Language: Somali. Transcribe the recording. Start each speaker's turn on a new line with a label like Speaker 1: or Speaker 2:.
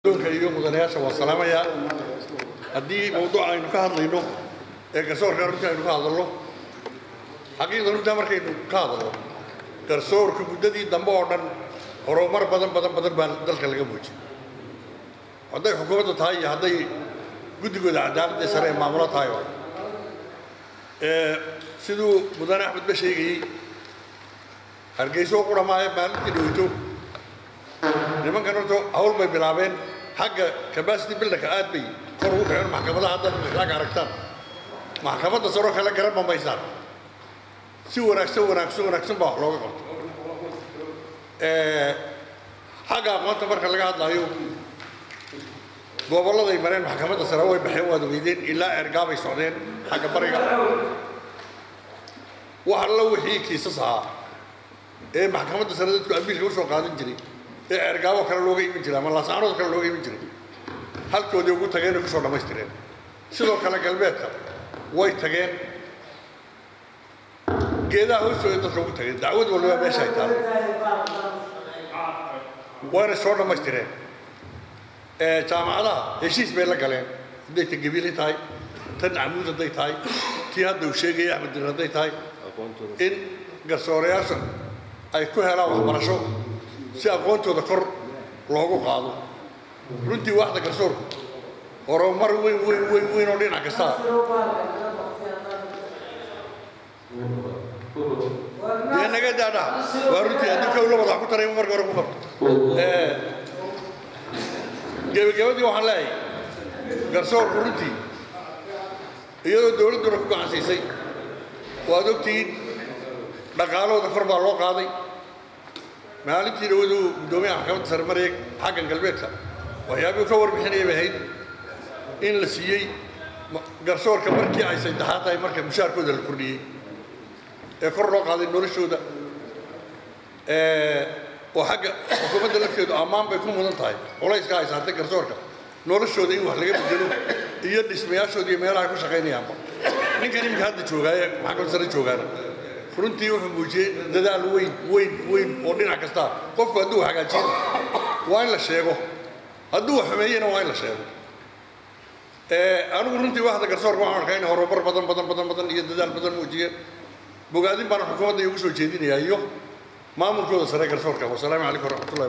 Speaker 1: doonka iyo mudanayaasha waa salaamayaa haddii mawduuc aynu ka hadlayno ee garsoorka runtii aynu ka hadalno xaqiiqda runtaa markaynu ka hadalno garsoorka muddadii dambe oo dhan horumar badan badan badan baa dalka laga muujiyey hadday xukuumadda tahay iyo hadday guddigooda cadaaladda sare ee maamulo tahay oo siduu mudane axmed ba sheegayey hargeyso u quramaayo maalintii dhaweyto nimankan horta hawl bay bilaabeen xagga capacity builderka aad bay kor ugu kaceen maxkamadaha haddaad mislaaga aragtaan maxkamadda saroo kale garan mamaysaan si wanaagsan wanaagsan wanaagsan baa wax looga qabto xagga aqoonta marka laga hadlayo gobolladay mareen maxkamadda sare way baxeen waad ogeydeen ilaa ergaabay socdeen xagga bariga wax alla wixii kiisas ahaa ee maxkamadda sare dadku ambiilka usoo qaadan jiray ee ergaabo kale looga iman jiray ama laasaanood kale looga iman jiray halkoodii ugu tageen oo kusoo dhammaystireen sidoo kale galbeedka way tageen geedaha hoostooda dadka ugu tageen dacwad walba meesha ay taalo wayna soo dhammaystireen jaamacadaha heshiis bay la galeen hadday ta gabiili tahay tan camuud hadday tahay tii hadda uu sheegaya axmed dir hadday tahay in garsoorayaasha ay ku helaan waxbarasho si aqoontooda kor loogu qaado runtii waaxda garsoorku horumar weyn weyn weyn weyn oo dhinac kastaa dee naga daadha waa runtii haddii kowla wadax ku taray marka hore ku qabto gebagabadii waxaan leeyahay garsoorku runtii iyadoo dowladduna ku gacansiisay waad ogtihiin dhaqaalahooda kor baa loo qaaday maalintii dhawadu guddoomiyaha maxkamadda sare maraya xaggan galbeedka waxyaabihii ka warbixinaya bay ahayd in la siiyey garsoorka markii ay saddexaad tahay marka mushaarkooda la kordhiyey ee kor loo qaaday noloshooda oo xagga xukuumadda lafteedu ammaan bay ku mudan tahay culayska ay saartay garsoorka noloshooda in wax laga bedelo iyo dhismayaashooda iyo meelaha ay ku shaqaynayaanba ninkan iminka hadda joogaaye maxkamadda sare joogaana runtii wuxuu muujiyey dadaal weyn weyn weyn oo dhinac kasta qofku hadduu hagaajiyana waa in la sheego hadduu xumeeyena waa in la sheego anigu runtii waxda garsoorka waxaan arkaa in horumar badan badan badan badan iyo dadaal badan muujiyeen bogaadin baana xukuumadda ugu soo jeedinayaa iyo maamulkooda sare garsoorka wasalaamu calaykum waraxmatullahi